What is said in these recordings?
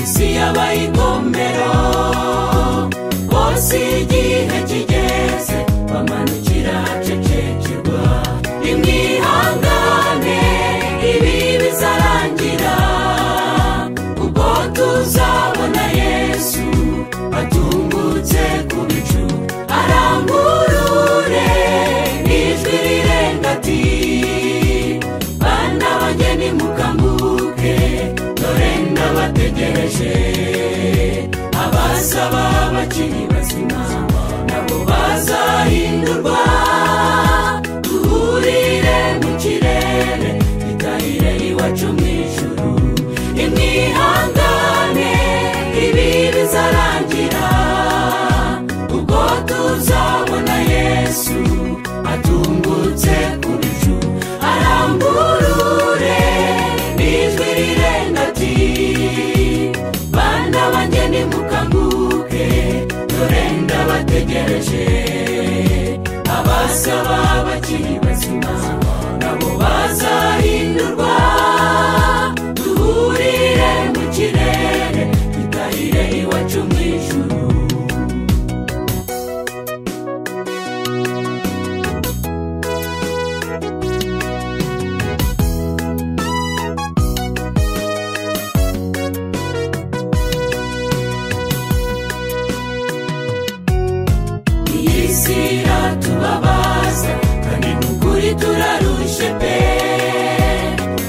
habaye inkomero bose igihe kigeze bamanukira cecekirwa nimwihangane ibi bizarangira ubwo tuzabona yesu atungutse ku bicu arangurure n'ijwi rirenga ati bana banjye nimukanguke dore ndabategereje abasaba bakiri bazima nabo bazahindurwa duhurire mu kirere gitahire iwacu mu ijuru imwihangane ibi bizarangira ubwo tuzabona yesu atungutse ku bicu arangurure n'ijwi rirenga ati bana banjye nimukanguke dore ndabategereje abasaba bakiri bazima nabo bazahindurwa duhurire mu kirere dutahire iwacu mu ijuru iyi si iratubabaza kandi ni ukuri turarushe pe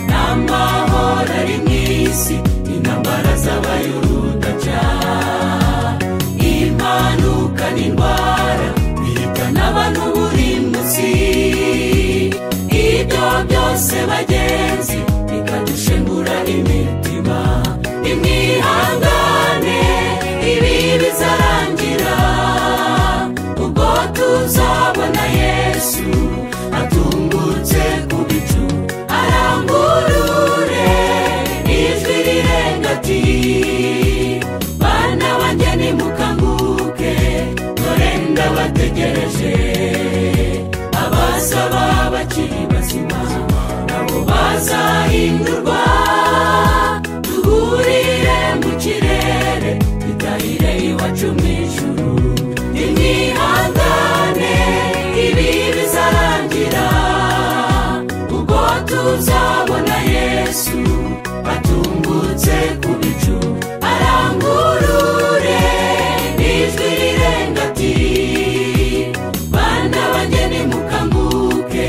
n'amahoro ari mu isi intambara zabaye urudaca impanuka n'indwara bihitana abantu buri munsi ibyo byose bagenzi bikadushengura imitima imwihangane ibi bizarangira ubwo tuzabona yesu atungutse ku bicu arangurure ijwi rirenga ati bana banjye nimukanguke dore ndabategereje abasaba bakiri bazima nabo bazahindurwa duhurire mu kirere dutahire iwacu mu ijuru imwihangane ibi bizarangira ubwo tuzabona yesu atungutse ku bicu arangurure n'ijwi rirenga ati bana banjye nimukanguke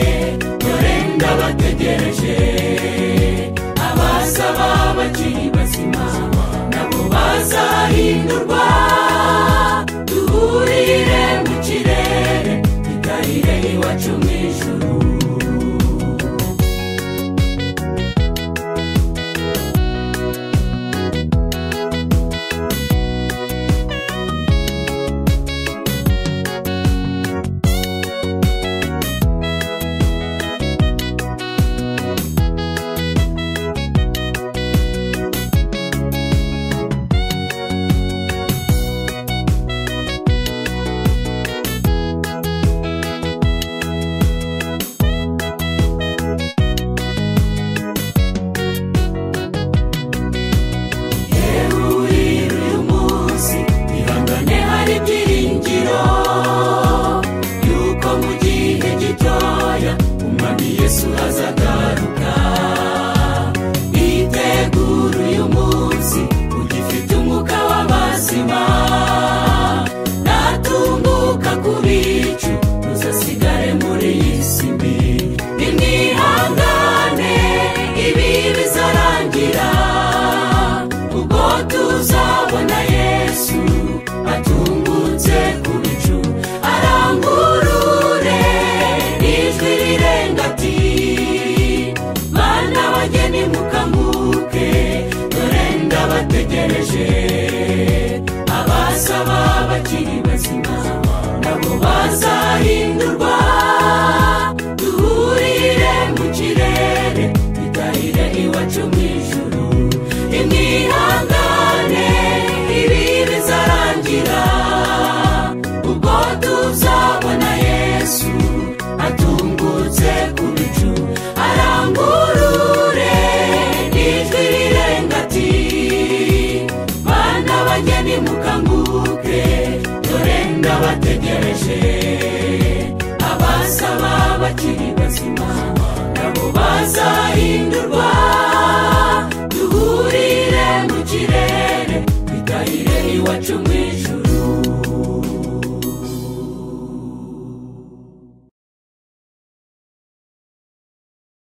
dore ndabategereje abasaba bakiri bazima nabo bazahindurwa